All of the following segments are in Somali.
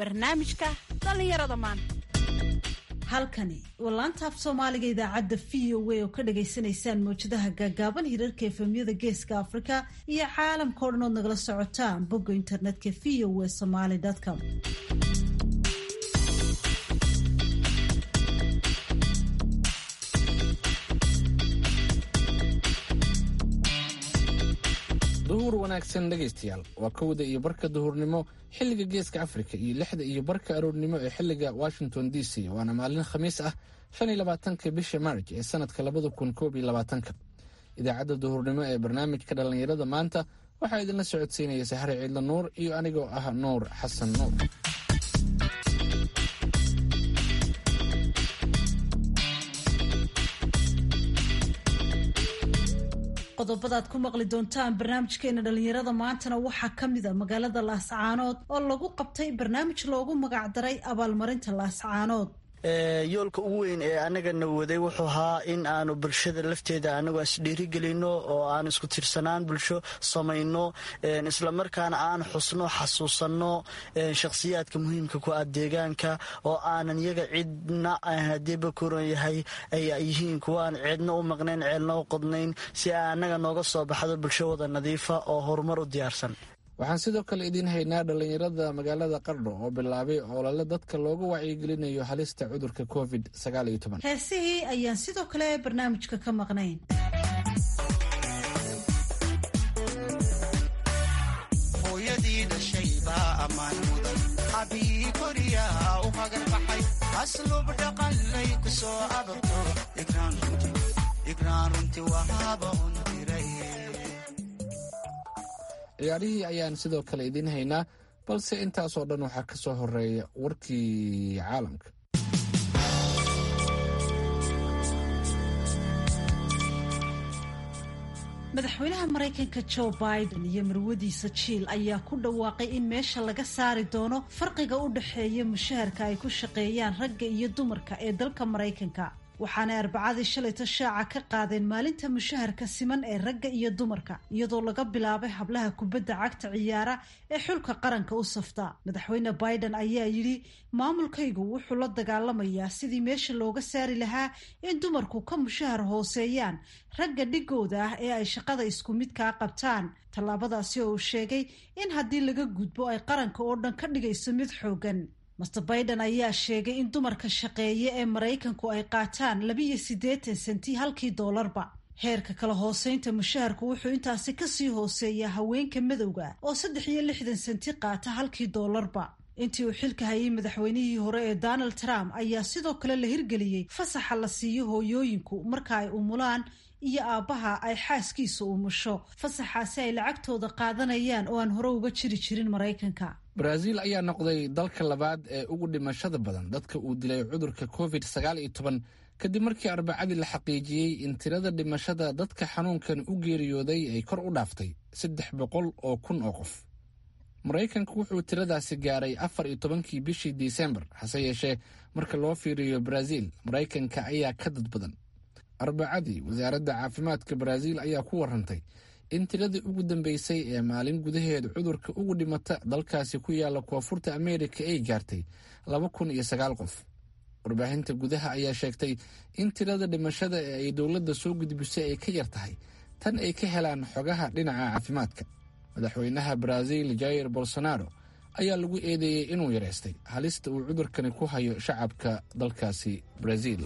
barnaamijka dhallinyarada maanta halkani waa laanta af soomaaliga idaacadda v o a oo ka dhagaysanaysaan mawjadaha gaagaaban hirarka efemyada geeska afrika iyo caalamka o dhan ood nagala socotaan bogga internetka v o a somaly com duhur wanaagsan dhegaystayaal waa kowda iyo barka duhurnimo xilliga geeska afrika iyo lixda iyo barka aroornimo ee xilliga washington d c waana maalin khamiis ah shan iyo labaatanka bisha maarj ee sanadka labada kun koob iyo labaatanka idaacadda duhurnimo ee barnaamijka dhallinyarada maanta waxaa idinla socodsiinaya sahre ciidla nuur iyo anigoo ah nuur xasan nuur qodobadaad ku maqli doontaan barnaamijkeena dhallinyarada maantana waxaa ka mid a magaalada laascaanood oo lagu qabtay barnaamij loogu magacdaray abaalmarinta laascaanood yoolka ugu weyn ee anagana waday wuxuu ahaa in aanu bulshada lafteeda anagu isdhiirigelino oo aan isku tirsanaan bulsho samayno islamarkaana aan xusno xasuusanno shakhsiyaadka muhiimka ku ah deegaanka oo aanan iyaga cidna hadiiba kuran yahay ay yihiin kuwaan cidna u maqnayn ceelna u qodnayn si ay annaga nooga soo baxdo bulsho wada nadiifa oo horumar u diyaarsan waxaan sidoo kale idiin haynaa dhallinyarada magaalada qardho oo bilaabay olole dadka looga wacyigelinayo halista cudurka covid heesihii ayaan sidoo kale barnaamijka ka maqnayn hooyadii dhashay baa ammaan mudan abii koriyaa u hagarbaxay aslub dhaqanlay ku soo abarto igraan runti wahaaba un diray ciyaarihii ayaan sidoo kale idiin haynaa balse intaasoo dhan waxaa ka soo horeeya warkii caalamka madaxweynaha maraykanka joe biden iyo marwadiisa jiil ayaa ku dhawaaqay in meesha laga saari doono farqiga u dhexeeya mushaharka ay ku shaqeeyaan ragga iyo dumarka ee dalka maraykanka waxaanay arbacadii shalayto shaaca ka qaadeen maalinta mushaharka siman ee ragga iyo dumarka iyadoo laga bilaabay hablaha kubadda cagta ciyaara ee xulka qaranka u safta madaxweyne biden ayaa yidhi maamulkaygu wuxuu la dagaalamayaa sidii meesha looga saari lahaa in dumarku ka mushahar hooseeyaan ragga dhigooda ah ee ay shaqada isku midkaa qabtaan tallaabadaasi oo uu sheegay in haddii laga gudbo ay qaranka oo dhan ka dhigayso mid xoogan master biden ayaa sheegay in dumarka shaqeeye ee maraykanku ay qaataan labiiyo siddeetan senti halkii doolarba heerka kala hooseynta mushaharku wuxuu intaasi kasii hooseeyaa haweenka madowga oo saddex iyo lixdan senti qaata halkii doolarba intii uu xilka hayay madaxweynihii hore ee donald trump ayaa sidoo kale la hirgeliyey fasaxa la siiyo hooyooyinku marka ay umulaan iyo aabbaha ay xaaskiisa umusho fasaxaasi ay lacagtooda qaadanayaan oo aan hore uga jiri jirin maraykanka baraaziil ayaa noqday dalka labaad ee ugu dhimashada badan dadka uu dilay cudurka covid sagaal iyo toban kadib markii arbacadii la xaqiijiyey in tirada dhimashada dadka xanuunkan u geeriyooday ay kor u dhaaftay saddex boqol oo kun oo qof maraykanku wuxuu tiradaasi gaaray afar iyo tobankii bishii disembar hase yeeshee marka loo fiiriyo baraaziil maraykanka ayaa ka dad badan arbacadii wasaaradda caafimaadka baraaziil ayaa ku warantay in tiradii ugu dambeysay ee maalin gudaheed cudurka ugu dhimata dalkaasi ku yaala koonfurta ameerika ay gaartay laba kun iyo sagaal qof warbaahinta gudaha ayaa sheegtay in tirada dhimashada ee ay dowladda soo gudbisay ay ka yar tahay tan ay ka helaan xogaha dhinaca caafimaadka madaxweynaha baraaziil jair bolsonaro ayaa lagu eedeeyey inuu yareystay halista uu cudurkani ku hayo shacabka dalkaasi baraaziil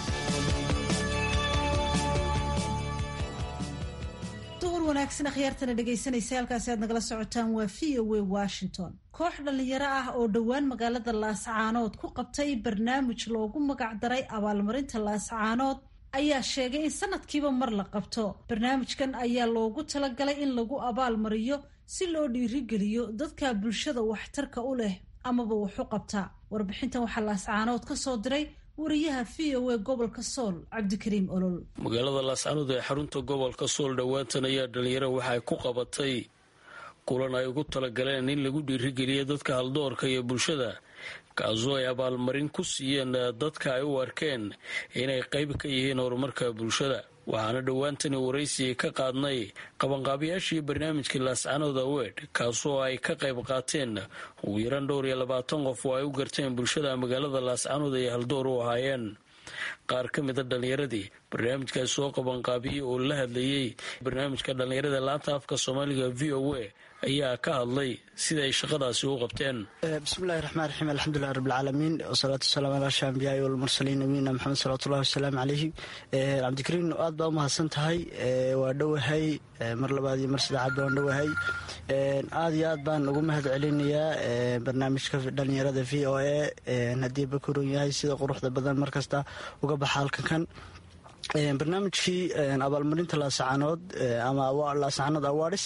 wanaagsan akhyaartana dhegaysanaysa halkaasi aad nagala socotaan waa v o a washington koox dhallinyaro ah oo dhowaan magaalada laascaanood ku qabtay barnaamij loogu magacdaray abaalmarinta laascaanood ayaa sheegay in sanadkiiba mar la qabto barnaamijkan ayaa loogu talagalay in lagu abaalmariyo si loo dhiirigeliyo dadka bulshada waxtarka u leh amaba waxu qabta warbixintan waxaa laascaanood ka soo diray wariyaha v o a gobolka sool cabdikariim olol magaalada laascaanood ee xarunta gobolka sool dhowaantan ayaa dhalinyaro waxay ku qabatay kulan ay ugu talagaleen in lagu dhiirigeliya dadka haldoorka iyo bulshada kaasoo ay abaalmarin ku siiyeen dadka ay u arkeen inay qayb ka yihiin horumarka bulshada waxaana dhowaantani waraysiga ka qaadnay qabanqaabayaashii barnaamijkii laascanood awed kaasoo ay ka qayb qaateen ugu yaraan dhowr iyo labaatan qof oo ay u garteen bulshada magaalada laascanood ay haldoor u ahaayeen qaar ka mida dhallinyaradii barnaamijkaas soo qabanqaabiyey oo la hadlayey barnaamijka dhallinyarada laanta afka soomaaliga v o a ayaa ka hadlay sida ay shaqadaasi u qabteen bismillahi raxmaan raxiim alxamdulilah rabbilcaalamiin wasalaatu wasalaam ala asha ambiyaai walmursaliin nabiyina maxamed salawatullahi wasalaamu calayhi cabdikariin aad baa u mahadsan tahay waa dhowahay mar labaad iyo mar saddexaad baan dhowahay aad iyo aad baan ugu mahad celinayaa barnaamijka dhallinyarada v o a haddii bakuron yahay sida quruxda badan markasta uga baxa halkan kan barnaamijkii abaalmarinta laasacanood ama laasacanood awards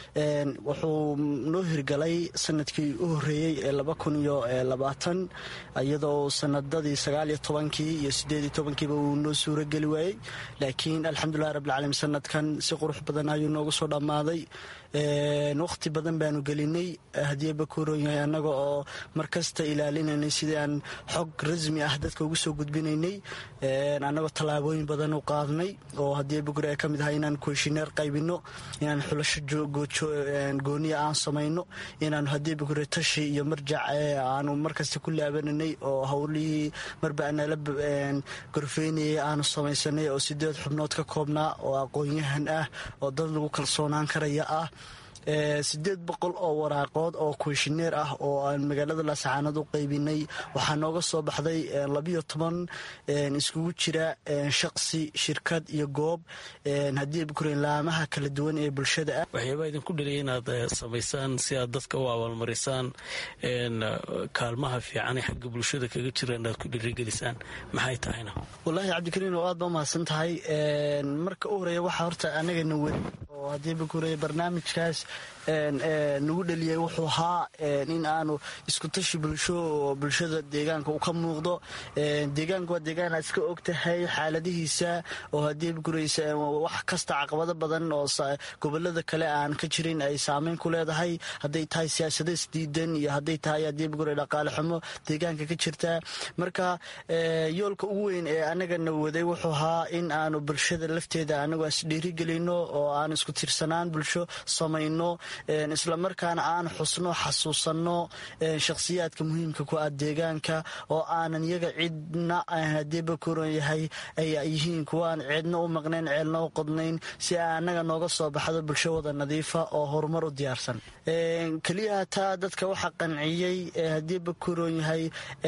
wuxuu noo hirgalay sanadkii u horeeyey ee laba kun iyo labaatan iyadoo sanadadii sagaaliyo tobankii iyo sideed iyo tobankiiba uu noo suurageli waayey laakiin alxamdulilah rabbilcaalamiin sanadkan si qurux badan ayuu noogu soo dhammaaday waqti badan baanu gelinay haddii bakuuron yahay annaga oo markasta ilaalinaynay sidii aan xog rasmi ah dadka ugu soo gudbinaynay annagoo tallaabooyin badan u qaadnay oo haddii bakuur ay ka mid ahay inaan kooshineer qaybino inaan xulasho gooniya aan samayno inaanu haddii bakuure tashi iyo marjac aanu markasta ku laabananay oo howlihii marba nala gorfeynayay aanu samaysanay oo sideed xubnood ka koobnaa oo aqoon-yahan ah oo dad lagu kalsoonaan karaya ah sideed boqol oo waraaqood oo kooshineer ah oo aan magaalada laascaanood u qaybinay waxaa nooga soo baxday labiyo toban iskugu jira shaqsi shirkad iyo goob haddii bakuren laamaha kala duwan ee bulshada ah waxyaabaa idinku dhaliya inaad samaysaan si aad dadka u abaalmarisaan kaalmaha fiican ee xagga bulshada kaga jira inaad ku dhirigelisaan maxay tahayna wallaahi cabdikariin oo aad ba umahadsan tahay marka u horeeya waxaa horta anagana weli oo haddii bakuure barnaamijkaas nagu dhaliyay wuxuu ahaa in aanu iskutashi bulsho oo bulshada deegaanka uu ka muuqdo deegaanka waa deegaan aad iska og tahay xaaladihiisa oo haddii guraysa wax kasta caqabado badan oo gobolada kale aan ka jirin ay saameyn ku leedahay hadday tahay siyaasado isdiidan iyo hadday tahay haddii gure dhaqaale xumo deegaanka ka jirta marka yoolka ugu weyn ee anagana waday wuxuu ahaa in aanu bulshada lafteeda anagu isdhiirigelino oo aan isku tirsanaan bulsho samayno islamarkaana aan xusno xasuusanno shakhsiyaadka muhiimka ku ah deegaanka oo aanan iyaga cidna haddii bakuron yahay ay yihiin kuwaan cidna u maqnayn ceelna u qodnayn si a annaga nooga soo baxdo bulsho wada nadiifa oo horumar u diyaarsan keliyaha taa dadka waxaa qanciyey haddii bakuron yahay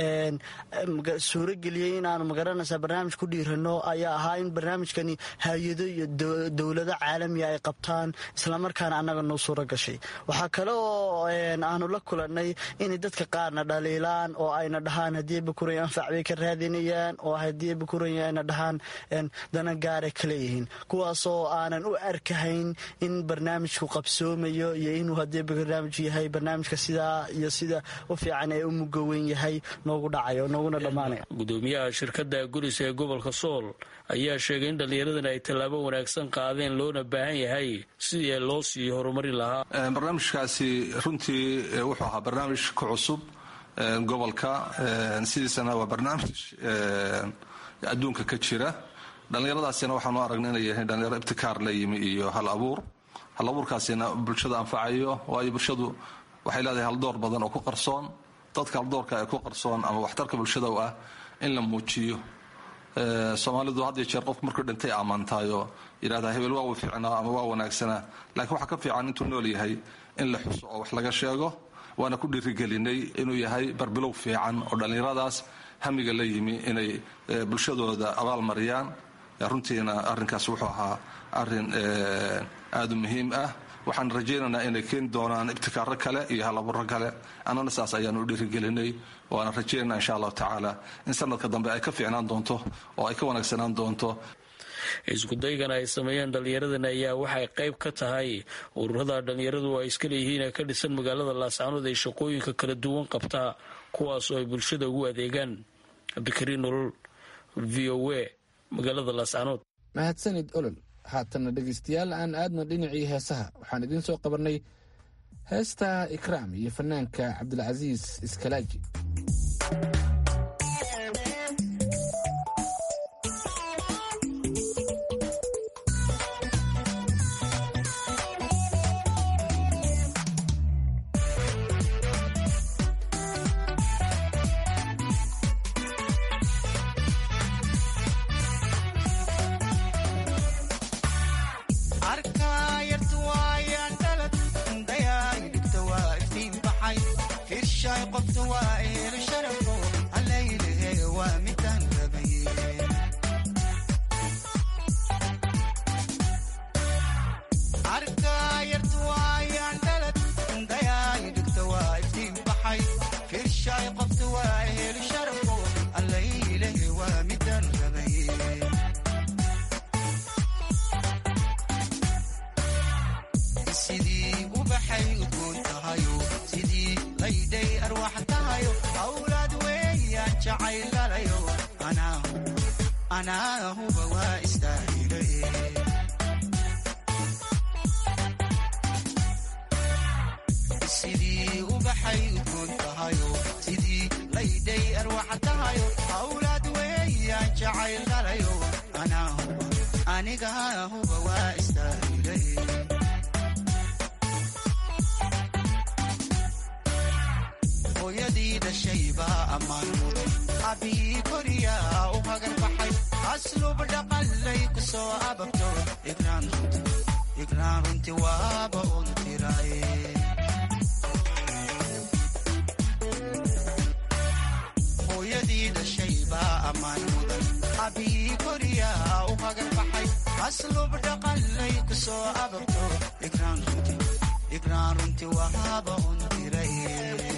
suurageliyey inaanu magaranaysa barnaamij ku dhiirano ayaa ahaa in barnaamijkani hay-ado iyo dowlado caalamiga ay qabtaan islamarkaana annaga noo suura gashay waxaa kale oo aanu la kulanay inay dadka qaarna dhaliilaan oo ayna dhahaan haddii bakuray anfac bay ka raadinayaan oo haddii bakuray ayna dhahaan dana gaaray ka leeyihiin kuwaasoo aanan u arkahayn in barnaamijku qabsoomayo iyo inuu haddii barnaamij yahay barnaamijka sidaa iyo sida u fiican ee u mugoweyn yahay noogu dhacayo nooguna dhammaanaya gudoomiyaha shirkadda guris ee gobolka sool ayaa sheegay in dhallinyaradan ay tallaabo wanaagsan qaadeen loona baahan yahay sidii loo sii horumari lahaa barnaamijkaasi runtii wuxuu ahaa barnaamij ku cusub gobolka sidiisana waa barnaamij adduunka ka jira dhallinyaradaasina waxaanu aragnay inay yahay dhallinyaro ibtikaar la yimi iyo hal abuur hal abuurkaasina bulshada anfacayo waayo bulshadu waxay leedahay haldoor badan oo ku qarsoon dadka haldoorka ee ku qarsoon ama waxtarka bulshada u ah in la muujiyo soomaalidu had iyo jeer qofku markuu dhintay ammaantaayo yidhahdaa hebel waa uu fiicnaa ama waa wanaagsanaa laakiin waxaa ka fiican intuu nool yahay in la xuso oo wax laga sheego waana ku dhiirigelinay inuu yahay barbilow fiican oo dhallinyaradaas hamiga la yimi inay bulshadooda abaal mariyaan runtiina arrinkaas wuxuu ahaa arrin aada u muhiim ah waxaan rajaynaynaa inay keeni doonaan ibtikaaro kale iyo halabuuro kale annana saas ayaanu u dhiirigelinay waana rajaynana insha allahu tacaala in sanadka dambe ay ka fiicnaan doonto oo ay ka wanaagsanaan doonto iskudaygan ay sameeyeen dhallinyaradan ayaa waxay qayb ka tahay ururada dhallinyaradu ay iska leeyihiin ee ka dhisan magaalada laascanood ay shaqooyinka kala duwan qabtaa kuwaasoo ay bulshada ugu adeegaan cabdikariin nolol v o a magaalada laascanood mahadsanid olol haatana dhegaystayaal aan aadna dhinacii heesaha waxaan idiin soo qabanay heesta ikraam iyo fanaanka cabdilcasiis iskalaaji jacaylalayo anaa huba waa istaahile sidii ubaxay udgoon tahayo sidii laydhay arwaxa tahayo hawlaad weeyaan jacaylalayo aniga huba waa istaahile hooyadii dhashaybaa ammaan mudan abii koriyaa u hagar baxay aslub dhaqanlay ku soo ababto igraan runti waaba un tiraye hooyadii dhashaybaa ammaan mudan abii koriyaa u hagar baxay aslub dhaqanlay ku soo ababto igraan runti waaba un tiraye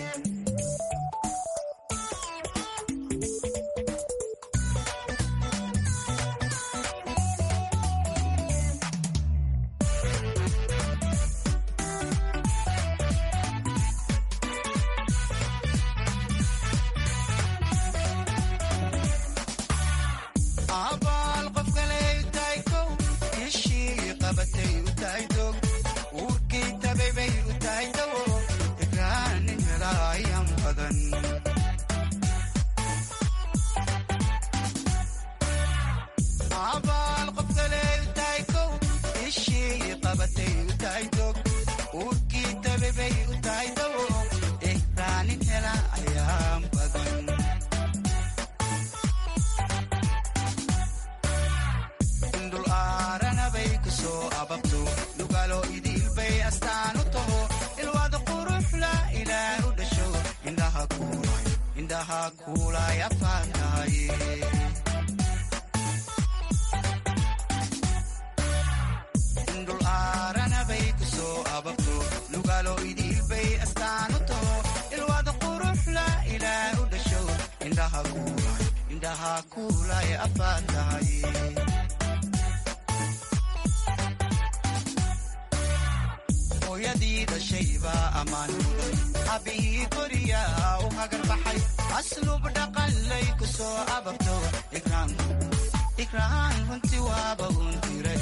hooyadii dhashaybaa ammaan mudan abii koriyaa u hagar baxay aslub dhaqanlay ku soo ababto igraan runti waaba un tire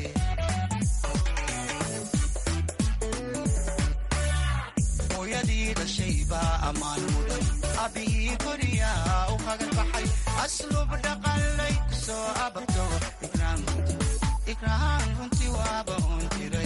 hooyadii dhashaybaa ammaan mudan abii koriyaa u hagar baxay aslub dhaqanlay ku soo ababto igraan runti waaba un tire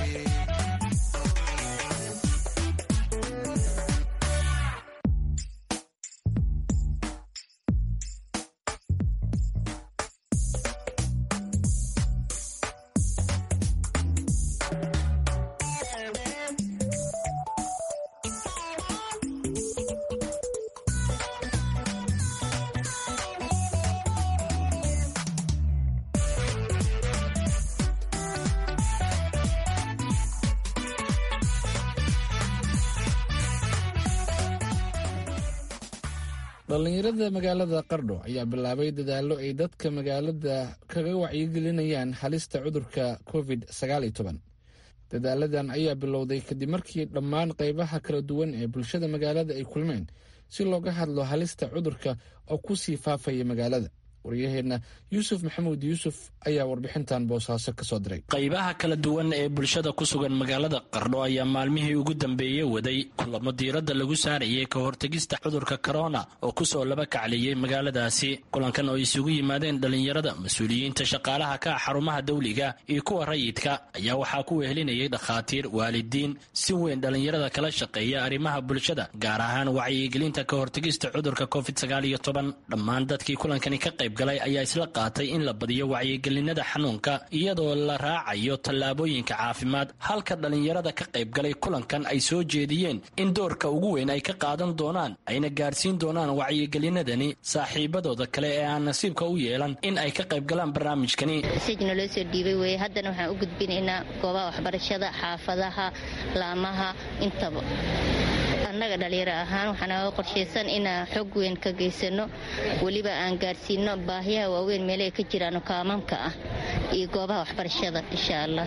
dhallinyarada magaalada qardho ayaa bilaabay dadaallo ay dadka magaalada kaga wacyigelinayaan halista cudurka covid dadaaladan ayaa bilowday kadib markii dhammaan qaybaha kala duwan ee bulshada magaalada ay kulmeen si looga hadlo halista cudurka oo ku sii faafaya magaalada waryaheenna yuusuf maxamuud yuusuf ayaa warbixintan boosaaso ka soo diray qaybaha kala duwan ee bulshada ku sugan magaalada qardho ayaa maalmihii ugu dambeeyey waday kulamo diiradda lagu saarayay ka hortegista cudurka korona oo kusoo laba kacliyey magaaladaasi kulankan oo isugu yimaadeen dhallinyarada mas-uuliyiinta shaqaalaha ka ah xarumaha dawliga iyo kuwa rayidka ayaa waxaa ku wehelinayay dhakhaatiir waalidiin si weyn dhallinyarada kala shaqeeya arrimaha bulshada gaar ahaan wacyigelinta ka hortegista cudurka covid dhammaan dadkii kulankani ka qayb galay ayaa isla qaatay in la badiyo wacyigelinada xanuunka iyadoo la raacayo tallaabooyinka caafimaad halka dhallinyarada ka qaybgalay kulankan ay soo jeediyeen in doorka ugu weyn ay ka qaadan doonaan ayna gaarsiin doonaan wacyigelinadani saaxiibadooda kale ee aan nasiibka u yeelan in ay ka qaybgalaan barnaamijkani mesajna loo soo dhiibay weye haddana waxaan u gudbinaynaa goobaha waxbarashada xaafadaha laamaha intaba annaga dhalinyaro ahaan waxaanaga qorshaysan inaan xog weyn ka geysano weliba aan gaarsiino baahiyaha waaweyn meelaha ka jiraan kaamamka ah iyo goobaha waxbarashada insha allah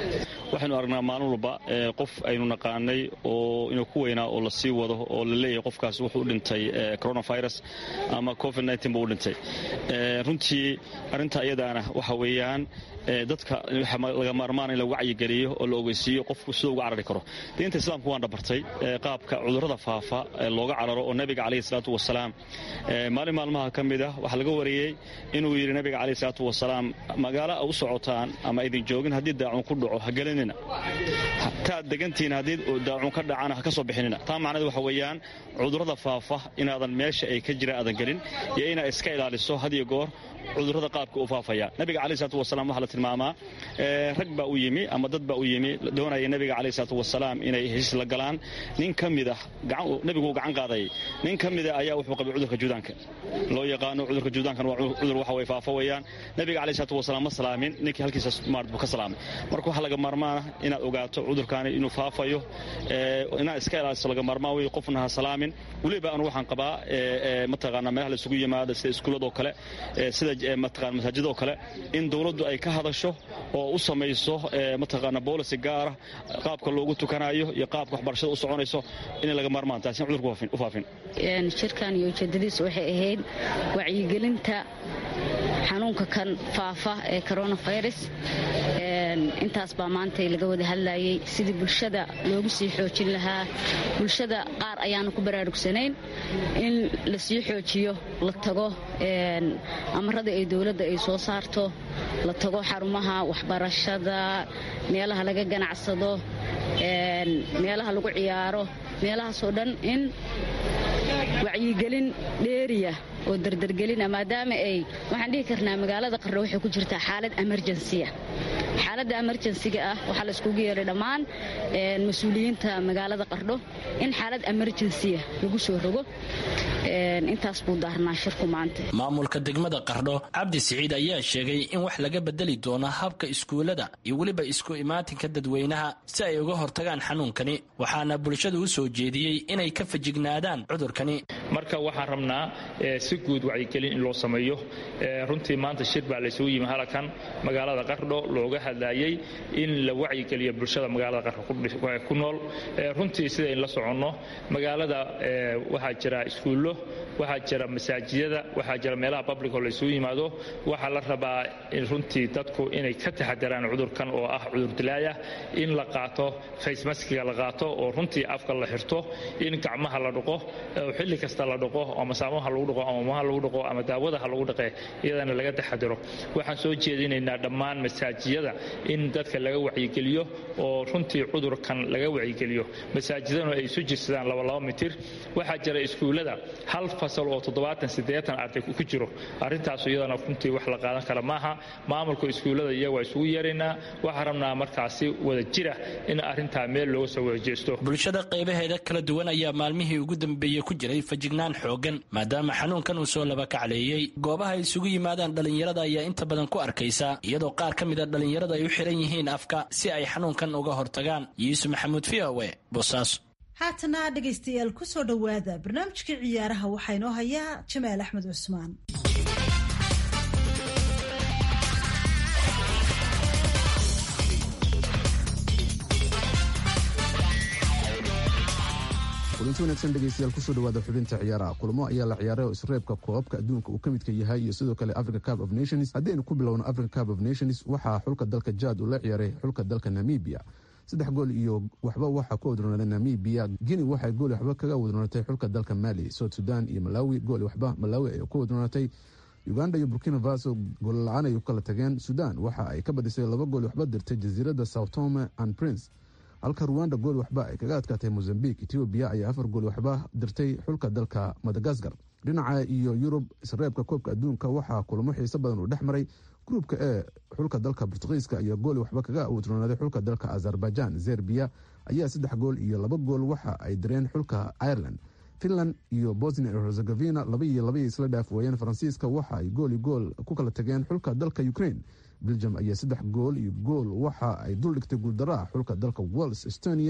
waxaynu aragnaa maalin walba qof aynu naqaanay oo inuu ku weynaa oo la sii wado oo la leeyahay qofkaas wuxuu u dhintay coronavirus ama covid buu u dhintay runtii arrinta iyadaana waxa weeyaan dadka laga maarmaan in la wacyigeliyo oo la ogeysiiyo qofku siduu uga carari karo diinta islaamku waan dhabartay qaabka cudurrada faafa looga cararo oo nebiga calayhi salaatu wasalaam maalin maalmaha ka mid ah waxaa laga wariyey inuu yidhi nebiga calayhi salaatu wasalaam magaalo a u socotaan ama idin joogin haddii daacun ku dhaco ha gelinina taad degantihiin haddii daacun ka dhacana ha ka soo bixinina taa macneed waxa weeyaan cudurrada faafa inaadan meesha ay ka jiraan aadan gelin iyo inaad iska ilaaliso had iyo goor cudurrada qaabka u faafaya nabiga caleyh salatu wasalaam waxaa la tilmaamaa rag baa u yimi ama dad baa u yimi doonaya nabiga caleyh salatu wasalaam inay heshiis la galaan nin ka mid ah nebiguu gacan qaadayay nin ka mida ayaa wuxuu qabay cudurka juudaanka loo yaqaano cudurka juudaankan waa cudur waxa way faafo weeyaan nabiga caleyh salatu wasalaam ma salaamin ninkii halkiisa maart buu ka salaamay marka waxaa laga maarmaana inaad ogaato cudurkaani inuu faafayo inaad iska ilaaliso laga maarmaan wey qofna ha salaamin weliba anu waxaan qabaa mataqaanaa meelaha la isugu yimaada sida iskuuladoo kale sida mataqana masaajidoo kale in dowladdu ay ka hadasho oo u samayso mataqaana boolisi gaara qaabka loogu tukanayo iyo qaabka waxbarashada u soconayso inay laga maarmaan taasi cudurka u faafin shirkan iyo ujeedadiis waxay ahayd wacyigelinta xanuunka kan faafa ee coronavirus intaas baa maanta laga wada hadlayay sidii bulshada loogu sii xoojin lahaa bulshada qaar ayaanu ku baraarugsanayn in la sii xoojiyo la tago amarada ay dowladda ay soo saarto la tago xarumaha waxbarashada meelaha laga ganacsado meelaha lagu ciyaaro meelahaasoo dhan in wacyigelin dheeriya oo dardargelina maadaama ay waxaan dhihi karnaa magaalada qarro waxay ku jirtaa xaalad emerjensiya xaaladda emerjensiga ah waxaa la iskugu yeedhay dhammaan mas-uuliyiinta magaalada qardho in xaalad emerjensiya lagu soo rogo intaas buu daarnaa shirku maanta maamulka degmada qardho cabdi siciid ayaa sheegay in wax laga bedeli doono habka iskuullada iyo weliba isku imaatinka dadweynaha si ay uga hortagaan xanuunkani waxaana bulshada u soo jeediyey inay ka fajignaadaan cudurkani marka waxaan rabnaa si guud wacyigelin in loo sameeyo runtii maanta shir baa laysugu yimi halakan magaalada qardho looga hadlayay in la wacyigeliyo bulshada magaalada qardho ku nool runtii sidayn la soconno magaalada waxaa jira iskuullo waxaa jira masaajidada waxaa jira meelaha publicoo laysugu yimaado waxaa la rabaa runtii dadku inay ka taxadaraan cudurkan oo ah cudur dilaaya in la qaato facemaskiga la qaato oo runtii afka la xirto in gacmaha la dhaqo xilli kasta la dhaqo ama saamaha lagu dhaqo ama maha lagu dhaqo ama daawadaha lagu dhaqe iyadana laga taxadaro waxaan soo jeedinaynaa dhammaan masaajiyada in dadka laga wacyigeliyo oo runtii cudurkan laga wacyigeliyo masaajidanu ay isu jirsadaan labalaba mitir waxaa jira iskuullada hal fasal oo toddobaatan siddeetan arday ku jiro arrintaasu iyadana runtii wax la qaadan kara maaha maamulka iskuullada iyaga waa isugu yeeraynaa waxaan rabnaa markaasi wada jira in arrintaa meel looga soo wada jeesto bulshada qaybaheeda kala duwan ayaa maalmihii ugu dambeeyey ku jiray fajignaan xoogan maadaama xanuunkan uu soo laba kacleeyey goobaha ay isugu yimaadaan dhallinyarada ayaa inta badan ku arkaysa iyadoo qaar ka mid a dhallinyarada ay u xiran yihiin afka si ay xanuunkan uga hortagaan yuusuf maxamuud v o e boosaaso haatana dhegaystayaal ku soo dhowaada barnaamijkii ciyaaraha waxaa inoo hayaa jamaal axmed cusmaan kulanti wanaagsan dhegeystayaal kusoo dhawaada xubinta ciyaaraha kulamo ayaa la ciyaaray oo isreebka koobabka adduunka uu ka midka yahay iyo sidoo kale africa cup of nations haddaynu ku bilowno africa cup of nations waxaa xulka dalka jaad uu la ciyaaray xulka dalka namibia saddex gool iyo waxba waxaa ku wadroonaaday namibia guinea waxay gool waxba kaga wadroonatay xulka dalka mali south sudan iyo malawi gool waxba malawi ay ku wadroonatay uganda iyo burkina faso goolla-aan ay u kala tageen sudan waxa ay ka badisay laba gool waxba dirtay jasiiradda south tome and prince halka ruwanda gool waxba ay kaga adkaatay mozambique etoobiya ayaa afar gool waxba dirtay xulka dalka madagaskar dhinaca iyo yurub isreebka koobka adduunka waxaa kulamo xiiso badan uu dhex maray gruubka ee xulka dalka bortugiiska ayaa gool waxba kaga wadroonaaday xulka dalka azerbaijan zerbiya ayaa saddex gool iyo laba gool waxa ay direen xulka ireland finland iyo bosnia iyo herzegovina laba iyo labay isla dhaaf weeyeen faransiiska waxa ay gool iyo gool ku kala tageen xulka dalka ukraine belgium ayaa saddex gool iyo gool waxa ay duldhigtay guuldaraha xulka dalka wales estonia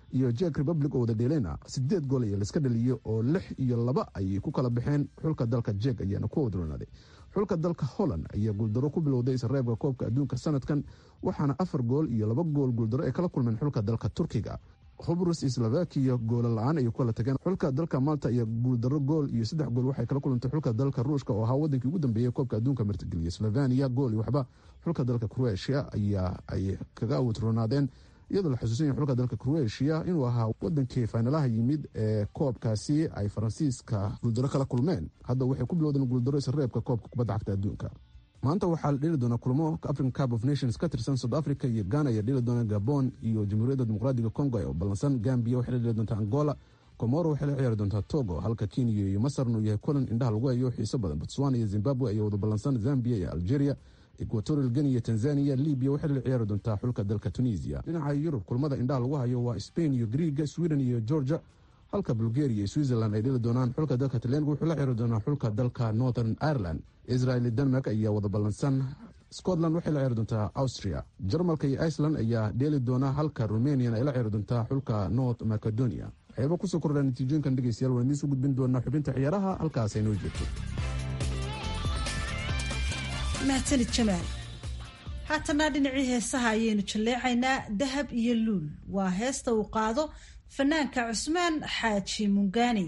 iyo jek republic oo wada dheeleyna sideed gool ayaa laiska dhaliyey oo lix iyo laba ayay ku kala baxeen xulka dalka jek ayaana ku wadronaaday xulka dalka holland ayaa guuldaro ku bilowday isreebka koobka adduunka sanadkan waxaana afar gool iyo laba gool guuldaro ay kala kulmeen xulka dalka turkiga hubrus slovakiya goola la-aan ayay ku kala tageen xulka dalka malta iyo guuldaro gool iyo saddex gool waxay kala kulantay xulka dalka ruushka oo ahaa wadankii ugu dambeeyey koobka adduunka martigeliya slovania gool iyo waxba xulka dalka croatia ayaa ay kaga wadronaadeen iyadoo la xusuusan yahay xulka dalka croatia inuu ahaa wadankii faynalaha yimid ee koobkaasi ay faransiiska guuldaro kala kulmeen hadda waxay ku bilowdeen guuldaro isreebka koobka kubadda cagta adduunka maanta waxaa la dheli doonaa kulmo african cup of nations ka tirsan south africa iyo ghana ayaa dheli doona gabon iyo jamhuuriyadda dimuqraadiga congo oo ballansan gambia waxay la dheli doontaa angola comoro waxay la ciyaari doontaa togo halka kenya iyo masarna uu yahay kulan indhaha lagu hayo xiiso badan botswana iyo zimbabwe ayaa wada ballansan zambia iyo algeria equatorial geni iyo tanzania libya waxay la ciyaari doontaa xulka dalka tunisia dhinaca yurub kulmada indhaha lagu hayo waa spain iyo griega sweden iyo georgia halka bulgaria iyo switzerland ay dheli doonaan xulka dalka talyaaniga wuxuu la ciyaari doonaa xulka dalka northern ireland israel iyo denmark ayaa wada ballansan scotland waxay la ciyaari doontaa austria jarmalka iyo iceland ayaa dheeli doona halka rumanian ay la ciyaari doontaa xulka north macedonia waxyaaba kusoo kordhaa natiijooyinkan dhegeystayaal waan idiin soo gudbin doonaa xubinta ciyaaraha halkaas ay noo joogto mahadsanid jamaal haatana dhinacii heesaha ayaynu jalleecaynaa dahab iyo luul waa heesta uu qaado fanaanka cusmaan xaaji mungaani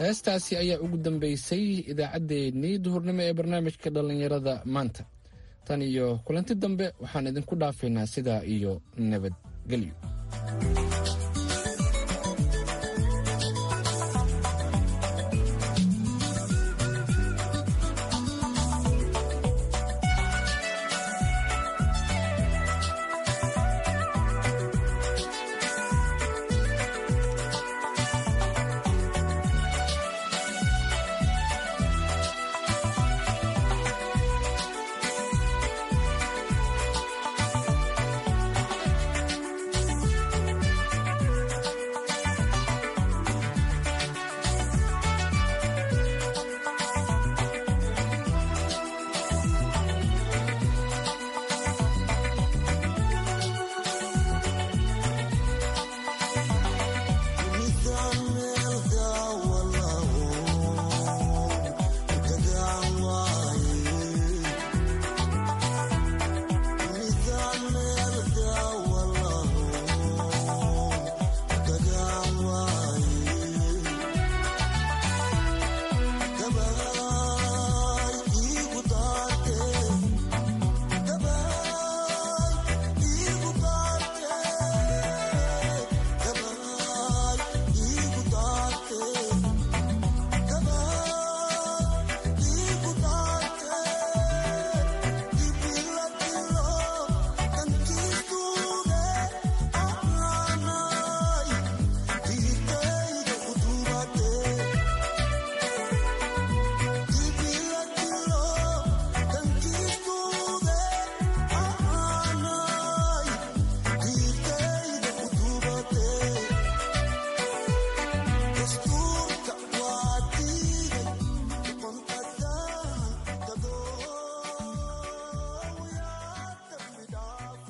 heestaasi ayaa ugu dambeysay idaacaddeenii duhurnimo ee barnaamijka dhallinyarada maanta tan iyo kulanti dambe waxaan idinku dhaafaynaa sidaa iyo nabadgelyo